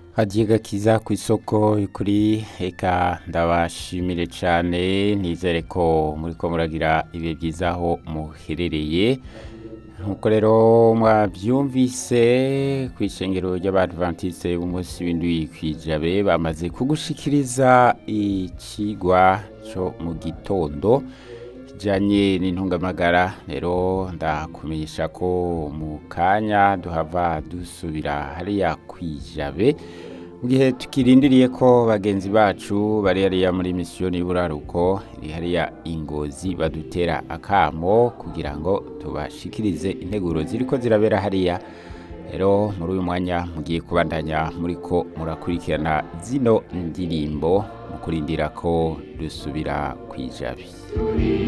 hagiye gakiza ku isoko kuri eka ndabashimire cyane nizere ko muri ko muragira ibihe byiza aho muherereye nkuko rero mwabyumvise ku ishengero ry'abadventiste b'umunsi w'indwi kwijabe bamaze kugushikiriza ikigwa cyo mu gitondo kijyanye n'intungamagara rero ndakumenyesha ko mu kanya duhava dusubira hariya kwijabe mu gihe tukirindiriye ko bagenzi bacu bari hariya muri misiyoni y'uburaruko iri hariya ingozi badutera akamo kugira ngo tubashikirize integuro ziri ko zirabera hariya rero muri uyu mwanya mugiye kubandanya muri ko murakurikirana zino ndirimbo mu kurindira ko dusubira kwijabe